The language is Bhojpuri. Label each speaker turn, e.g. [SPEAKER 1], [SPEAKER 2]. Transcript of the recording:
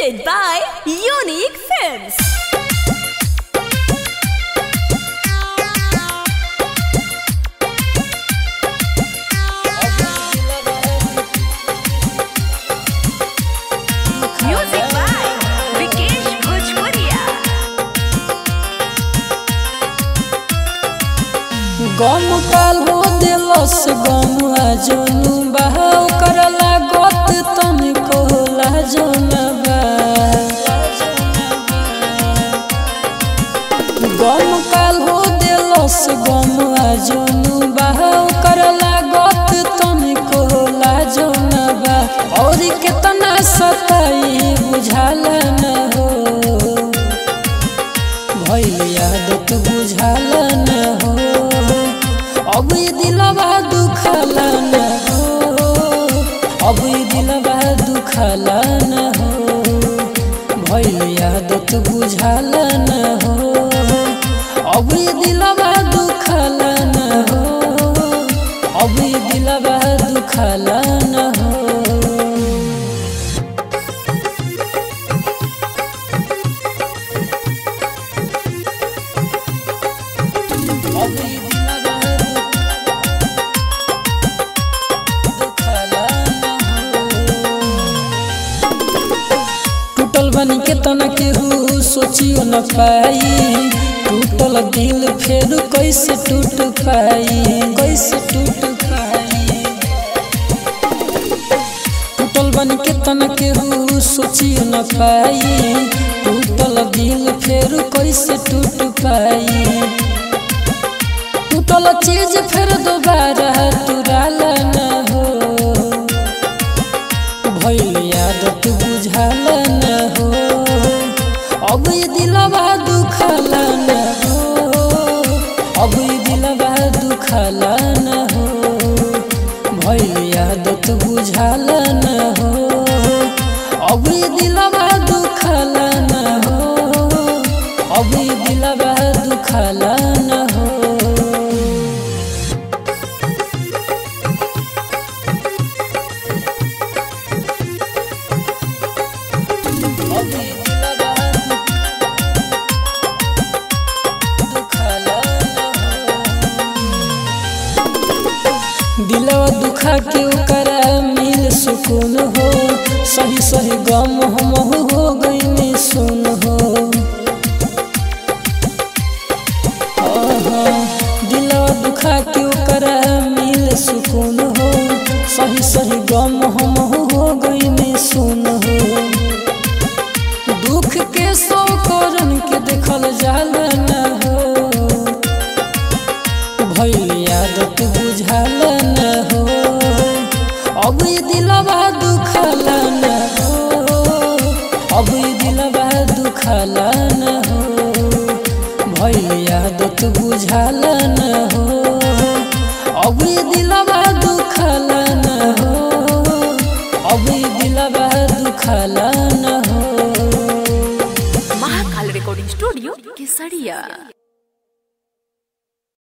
[SPEAKER 1] presented by Unique Films. Music by Vikesh Bhojpuria.
[SPEAKER 2] गम काल हो दिलस गम जोनु बहाव करला गत तन कोला जोनबा गम काल हो दिलस गम जोनु बहाव करला गत तन कोला जोनबा और कितना सताई बुझाला न हो भइल यादत बुझाल न हो अब ये दिलवा दुखल न हो अब ये दिलवा दुखल न हो भइल यादत बुझाल न हो अब ये दिलवा दुखल न हो अब ये दिलवा दुखल न हो टूटल बन के तना केहू सोचियो न पाई टूटल दिल फेर कैसे टूट पाई कैसे टूट पाई टूटल बन के तना केहू सोचियो न पाई टूटल दिल फेर कैसे टूट पाई टूटल चीज फिर दोबारा तुराल न हो भइल यादत बुझाल न हो अब ये दिलवा दुखल न हो अब ये दिलवा दुखल न हो भइल यादत बुझाल न हो अब ये दिलवा दुखल न हो अब ये दिलवा दुखल न हो दिलवा दुखा के ओकरा मिल सुकून हो सही सही गम हम हो गई सुन हो आहा, दिलवा दुखा के ओकरा मिल सुकून हो सही सही गम हम हो गई सुन हो दुख के सौ करन के देखल जाल न हो भइल यादत बुझाल न हो अब ये दिलवा दुखल न हो अब ये दिलवा दुखल न हो भइल यादत बुझाल न हो अब ये दिलवा दुखल न हो अब ये दिलवा दुखल न हो
[SPEAKER 1] Mahakal Recording Studio, Kesaria.